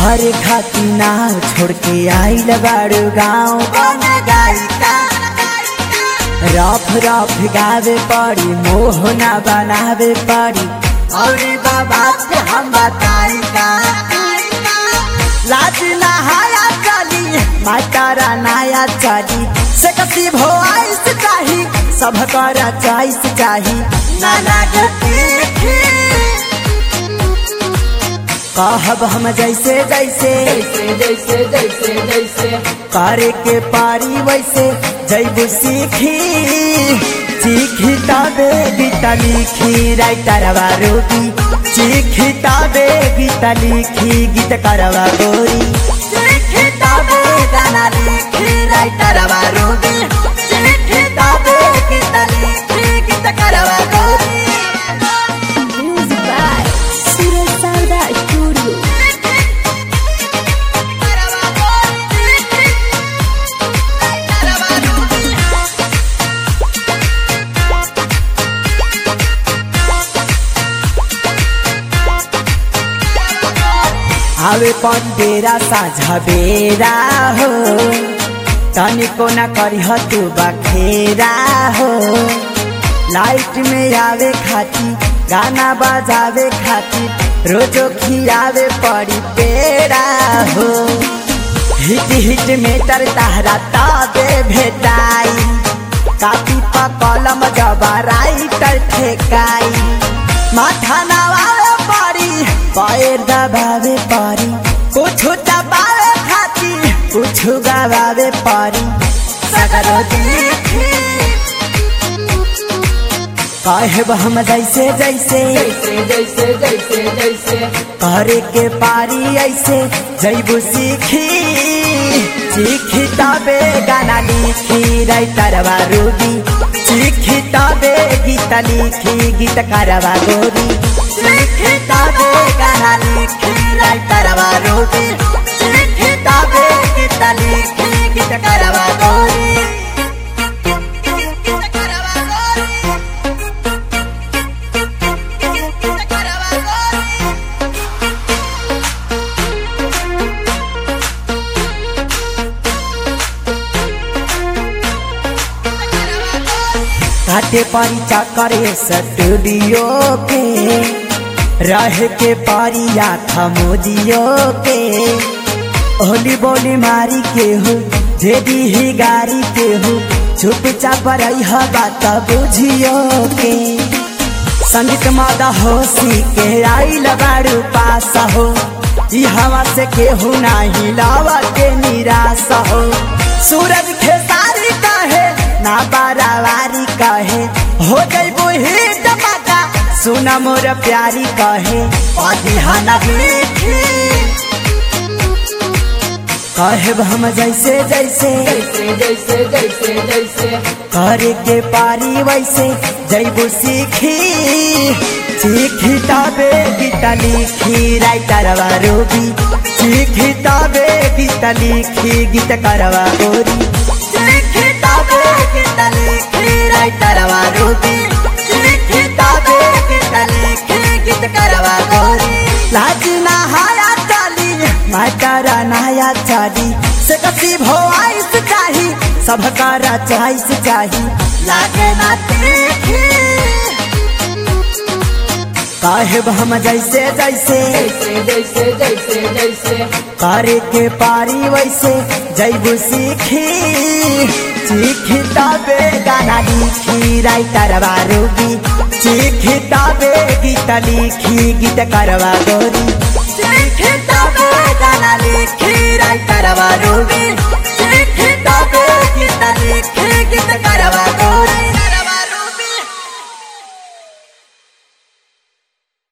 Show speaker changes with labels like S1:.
S1: घरे खाती नाव छोड़ के आइल बाड़ू गाँव बन गायिका रफ रफ गावे पड़ी मोह ना बनावे पड़ी और बाबा से हम बताई का लाज नहाया चली मातारा नाया चली से कसी भो आइस चाही सब कर चॉइस चाही नाना के तीखी कहब हम जैसे जैसे
S2: जैसे जैसे जैसे जैसे
S1: करे के पारी वैसे जैबू सीखी सीखी तबे गीता लिखी राइटर रूबी सीखी तबे गीता लिखी गीत करवा गोरी सीखी तबे गाना लिखी राइटर रूबी सीखी तबे गीता लिखी गीत करवा गोरी
S2: Music by Suraj Sarda Studio.
S1: आवे पंडेरा साझा बेरा हो तनिको न करिह तू बखेरा हो लाइट में आवे खाती गाना बजावे खाती रोजो खियावे पड़ी पेड़ा हो हिट हिट में तर तारा ताबे भेटाई कापी पर कलम जबा राइटर ठेकाई माथा नवावे पड़ी पैर दबावे पड़ी कुछ दबावे खाती कुछ गवावे पड़ी सगरो देखी कहब हम जैसे जैसे
S2: जैसे जैसे जैसे जैसे
S1: करे के पारी ऐसे जैबू सीखी सीखी तबे गाना लिखी राइटर रूबी सीखी तबे गीत लिखी गीत करवा गोरी सीखी तबे गाना लिखी राइटर रूबी सीखी तबे गीत लिखी गीत करवा गोरी घाटे पारी चक्कर स्टूडियो के रह के पारी आखा मोदियो के होली बोली मारी के हो जेदी ही गारी के हो चुप चाप रही बात बुझियो के संगीत मादा होशी के आई लगाड़ू पास हो ई हवा से केहू नाही लावा के निराश हो सूरज खेसारी कहे ना बारावारी कहे हो जैबू ही टमाटा सुना मोर प्यारी कहे अधिहाना लिखी कहब हम जैसे जैसे
S2: जैसे जैसे जैसे जैसे
S1: करे के पारी वैसे जैबू सीखी सीखी तबे गीत लिखी राइटर रूबी सीखी तबे गीत लिखी गीत करवा गोरी सीखी तबे गीत लिखी राइटर रूबी सीखी तबे गीत लिखी गीत करवा गोरी लाज नहाया चाली मातारा नहाया चाली से कसी भो आइस चाही सब करा चॉइस चाही लागे ना तीखी कहब हम जैसे जैसे
S2: जैसे जैसे जैसे जैसे
S1: करे के पारी वैसे जैबू सीखी सीखी तबे गाना लिखी राइटर रूबी सीखी तबे गीत लिखी गीत करवा गोरी सीखी तबे